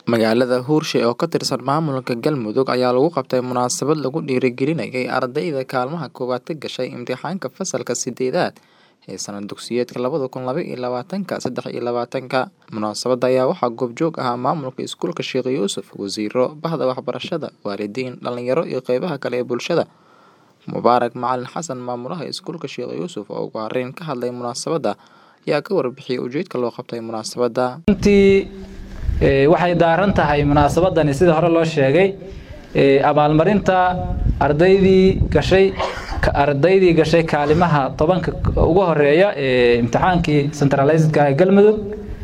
Magaalada Hurshe oo ka tirsan maamulka Galmudug ayaa lagu qabtay munaasabad lagu dhiirigelinayay ardayda kaalmaha koowaad ka gashay imtixaanka fasalka sideedaad ee sanad dugsiyeedka labada kun laba iyo labaatanka saddex iyo labaatanka. Munaasabadda ayaa waxaa goobjoog ahaa maamulka iskuulka Sheekh Yuusuf, wasiirro, bahda waxbarashada, waalidiin, dhalinyaro iyo qeybaha kale ee bulshada. Mubaarak Macalin Xasan, maamulaha iskuulka Sheekh Yuusuf oo ugu horeyn ka hadlay munaasabadda, ayaa ka warbixiyay ujeedka loo qabtay munaasabadda. runtii ee, waxay daaran tahay munaasabadani sida hore loo sheegay ee, abaalmarinta ardaydii gashay ka- ardaydii gashay kaalimaha tobanka ugu horeeya ee imtixaankii centralizedka ee galmudug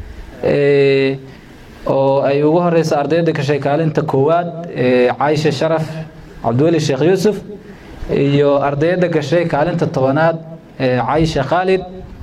ee, oo ay ugu horeyso ardayda gashay kaalinta koowaad ee caisha sharaf cabdiweli sheekh yuusuf iyo ardayda gashay kaalinta tobanaad ee caisha khaalid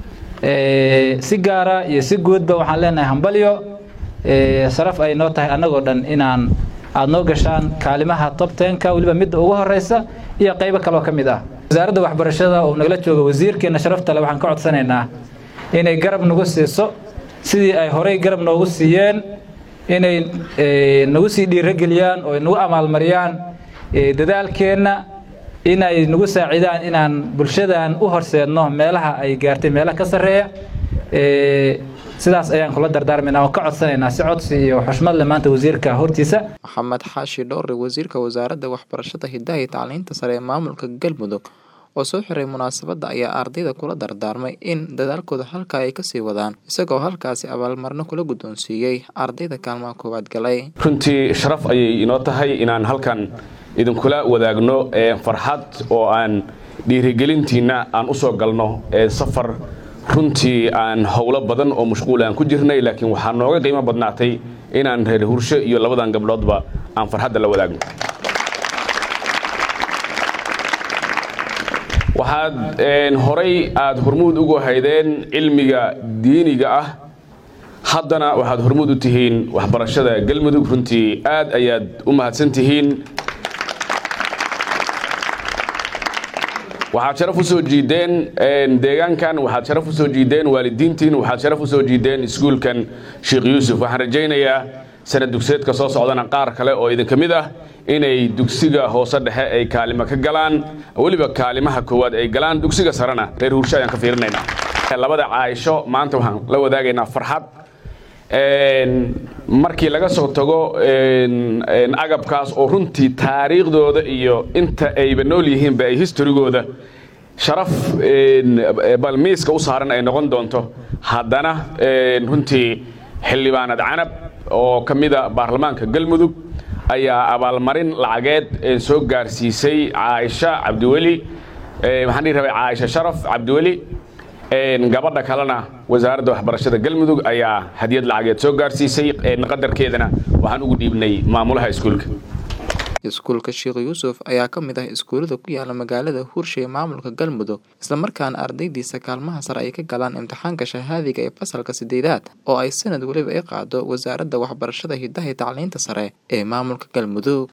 ee, si gaara iyo si guudba waxaan leenahay hambalyo ee, sharaf ay noo tahay annagoo dhan inaan aad noo gashaan kaalimaha top tenka weliba midda ugu horeysa iyo qaybo kaloo ka mid ah wasaaradda waxbarashada oo nagala jooga wasiirkeena sharafta le waxaan ka codsanaynaa inay garab nagu siiso sidii ay horey garab noogu siiyeen inay ee, nagu sii dhiirogeliyaan oo nagu amaalmariyaan ee, dadaalkeenna inay nagu saacidaan inaan bulshadan u horseedno meelaha ay gaartay meelaha ka sarreeya ee, sidaas ayaan kula dardaarmaynaa oo ka codsanaynaa si codsi iyo xushmad leh maanta wasiirka hortiisa Maxamed Xaashi Dhowre, wasiirka wasaaradda waxbarashada, hidaha iyo tacliinta sare ee maamulka Galmudug oo soo xiray munaasabadda ayaa ardayda kula dardaarmay in dadaalkooda halkaa ay kasii wadaan isagoo halkaasi abaalmarino kula guddoonsiiyey ardayda kaalmaha koowaad galay. runtii sharaf ayay inoo tahay inaan halkan idinkula wadaagno ee, farxad oo aan dhiirigelintiinna aan u soo galno ee, safar runtii aan howlo badan oo mashquul aan ku jirnay laakiin waxaa nooga qiimo badnaatay inaan reer hursho iyo labadan gabdhoodba aan farxadda la wadaagno waxaad een, horay aad hormuud ugu haydeen cilmiga diiniga ah haddana waxaad hormuud u tihiin waxbarashada galmudug runtii aad ayaad u mahadsan tihiin waxaad sharaf u soo jiideen een, deegaankan waxaad sharaf u soo jiideen waalidiintiin waxaad sharaf u soo jiideen iskuulkan sheekh yuusuf waxaan rajaynayaa sanad dugsiyeedka soo socdana qaar kale oo idinka mid ah inay dugsiga hoose dhexe ay kaalimo ka galaan weliba kaalimaha koowaad ay galaan dugsiga sarena reer hursho ayaan ka fiirinaynaa labada caaisho maanta waxaan la wadaagaynaa farxad Een, markii laga soo tago een, een, agabkaas oo runtii taariikhdooda iyo inta ayba nool yihiinba ay historygooda sharaf een, balmiiska u saaran ay noqon doonto haddana een, runtii xildhibaanad canab oo ka mida baarlamaanka galmudug ayaa abaalmarin lacageed een, soo gaarsiisay caaisha cabdiweli ee, waxaan dhihi rabay caaisha sharaf cabdiweli Een, gabadha kalena wasaaradda waxbarashada galmudug ayaa hadiyad lacageed soo gaarsiisay een, qadarkeedana waxaan ugu dhiibnay maamulaha iskuulka Iskuulka Sheekh Yuusuf ayaa ka mid ah iskuulada ku yaala magaalada Hurshe ee maamulka Galmudug isla markaana ardaydiisa kaalmaha sare ay ka galaan imtixaanka shahaadiga ee fasalka sideedaad oo ay sanad waliba ay qaado wasaaradda waxbarashada hidaha iyo tacliinta sare ee maamulka Galmudug.